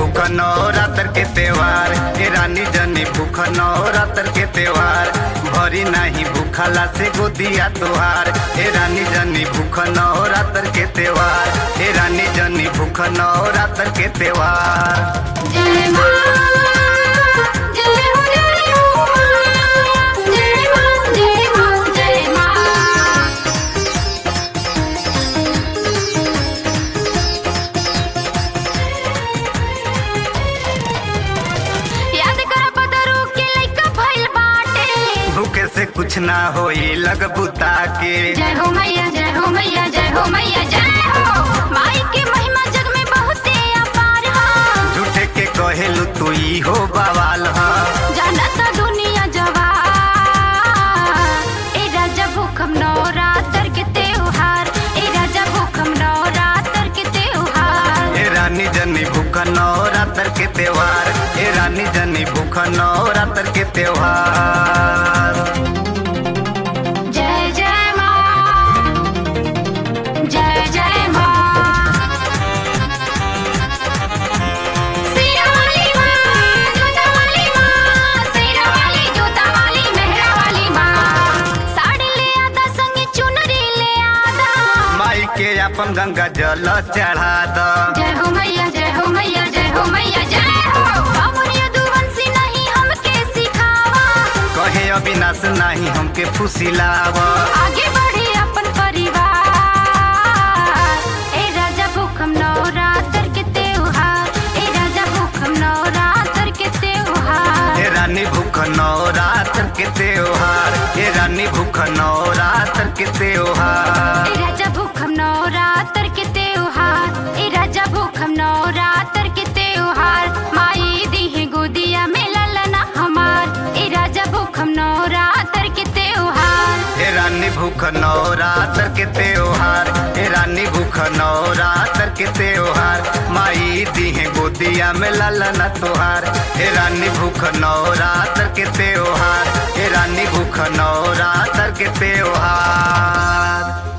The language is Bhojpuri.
भूख नवरात्र के त्योहार हे रानी जनी भूख नवरात्र के त्योहार भरी नहीं भूखला से गोदिया तोहार हे रानी जनी भूख नवरात्र के त्योहार हे रानी जनी भूख नवरात्र के त्योहार जय मां जय हो जय हो मां जय मां जय मां जय मां याद कर बदरू के लइका भइल बाटे भूखे से कुछ ना होई लग बुता के जय हो मैया जय हो मैया जय हो मैया जय हो माई की महिमा जग में बहुते अपार है झूठे के कहेलू तू ई हो बवाल हाँ जानत दुनिया जवार ए राजा भूखम नवरात्र के त्योहार ए राजा भूखम नवरात्र के त्योहार हे रानी जनी भूख नवरात्र के त्योहार हे रानी जनी भूख नवरात्र के त्योहार जय जय मां जय जय मां सिरा वाली मां जोता वाली मां सिरा वाली जोता वाली मेहरा वाली मां साड़ी ले आदा संगे चुनरी ले आदा माई के अपन गंगा जल चढ़ा द जय हो मैया जय हो मैया जय हो मैया जय हो बाबुनिया दुवंशी नहीं हमके सिखावा कहे अविनाश नहीं हमके फुसिलाव आगे बढ़े अपन परिवार ए राजा भूखम नवरात्र के त्योहार ए राजा भूखम नवरात्र के त्योहार हे रानी भूख नवरात्र के त्योहार हे रानी भूख नवरात्र के त्योहार ए राजा भूखम नवरात्र के त्योहार ए राजा भूखम नवरात्र के त्योहार माई दी है गोदिया में ललना हमार ए राजा भूखम नवरात्र के त्योहार हे रानी भूख नवरात्र के त्योहार हे रानी भूख नवरात्र के त्योहार माई दी है गोदिया में ललना तोहार हे रानी भूख नवरात्र के त्योहार हे रानी भूख नवरात्र के त्योहार